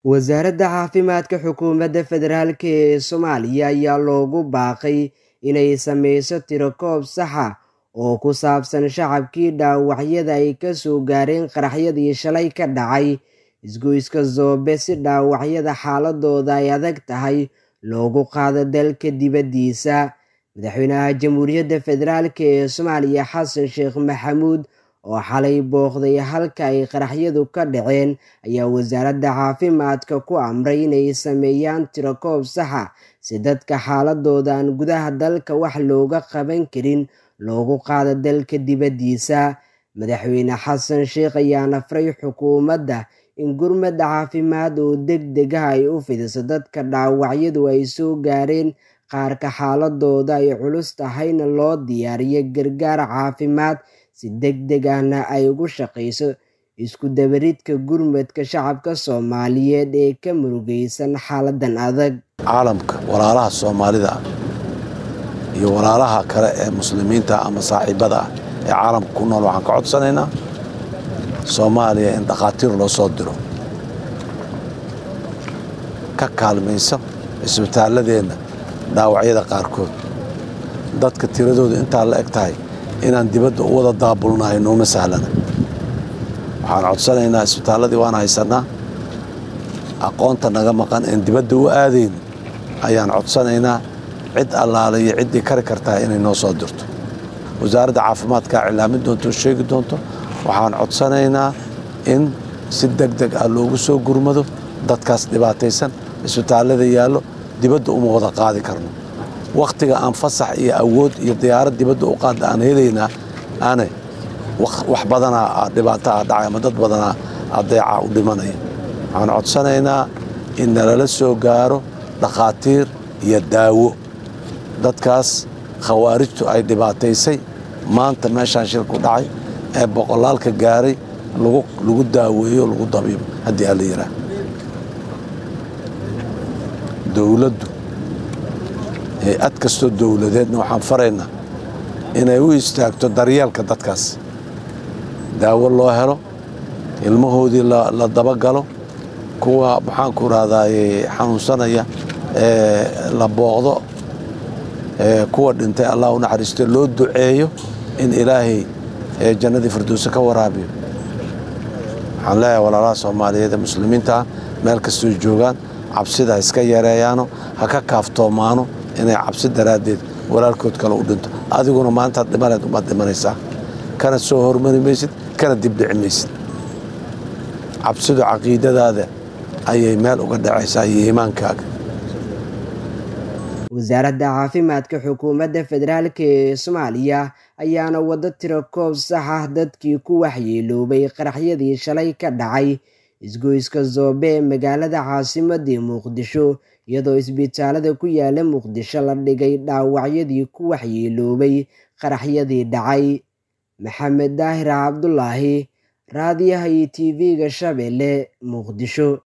wasaaradda caafimaadka xukuumadda federaalk ee soomaaliya ayaa loogu baaqay inay sameyso tirokoob saxa oo ku saabsan shacabkii dhaawacyada ay ka soo gaareen qaraxyadii shalay ka dhacay isgoyska zoobe si dhaawacyada xaaladooda ay adag tahay loogu qaado dalka dibaddiisa madaxweynaha jamhuuriyadda federaalk ee soomaaliya xasan sheekh maxamuud oo xalay booqday halka ay qaraxyadu ka dhaceen ayaa wasaaradda caafimaadka ku amray inay sameeyaan tirokoob saxa si dadka xaaladooda aan gudaha dalka wax looga qaban karin loogu qaado dalka dibaddiisa madaxweyne xasan sheekh ayaa nafray xukuumadda in gurmadda caafimaad oo deg degaha ay u fidiso dadka dhaawacyadu ay soo gaareen qaarka xaaladooda ay culus tahayna loo diyaariyo gargaar caafimaad si deg deg ahna ay ugu shaqayso isku dabaridka gurmadka shacabka soomaaliyeed ee ka murugaysan xaaladan adag caalamka walaalaha soomaalida ah iyo walaalaha kale ee muslimiinta ama saaxiibada ah ee caalamka ku nool waxaan ka codsanaynaa soomaaliya in dhakhaatiir loo soo diro ka kaalmaysa isbitaalladeenna dhaawacyada qaarkood dadka tiradooda intaa la eg tahay inaan dibadda u wada daabulnahay nooma sahlana waxaan codsanaynaa isbitaalladii waan haysannaa aqoonta naga maqan een dibadda u aadayno ayaan codsanaynaa cid allaale iyo ciddii kari kartaa inay noo soo dirto wasaaradda caafimaadkaa cilaamin doonto oo sheegi doonto waxaan codsanaynaa in si deg deg ah loogu soo gurmado dadkaas dhibaataysan isbitaallada yaallo dibadda uma wada qaadi karno wakhtiga aan fasax iyo awood iyo diyaarad dibadda u qaadda aan helaynaa ane wax badanaa dhibaataa dhacay ama dad badanaa adeeca u dhimanaya waxaan codsanaynaa in nalala soo gaaro dhakhaatiir iyo daawo dadkaas khawaarijtu ay dhibaataysay maanta meeshaan shilku dhacay ee boqolaalka gaaray lagu daaweeyo lagu dabiibo haddii alla yidhaah dowladdu hay-ad kastoo dowladeedna waxaan faraynaa inay u istaagto daryeelka dadkaas daawo loo helo ilmahoodii la dabagalo kuwa maxaanku rahdaye xanuunsanaya ee la booqdo kuwa dhintay allah u naxariisto loo duceeyo in ilaahay jannadii firdowse ka waraabiyo waxaan leeyahay walaalaha soomaaliyeed ee muslimiinta ah meel kastoo joogaan cabsida ha iska yareeyaano ha ka kaaftoomaano inay cabsi daraaddeed walaalkood kale u dhinto adiguna maantaad dhimanayd umaad dhimanaysaa kana soo hormari maysid kana dibdhici maysid cabsidu caqiidadaada ayay meel uga dhacaysaa iyo iimaankaaga wasaaradda caafimaadka xukuumadda federaalk ee soomaaliya ayaana waddo tirokoob sax ah dadkii ku waxyeeloobay qaraxyadii shalay ka dhacay isgoyska zoobe ee magaalada caasimadii muqdisho iyadoo isbitaalada ku yaala muqdisho la dhigay dhaawacyadii ku waxyeeloobay qaraxyadii dhacay maxamed daahir cabdulaahi raadiyaha iyo tv-ga shabeelle muqdisho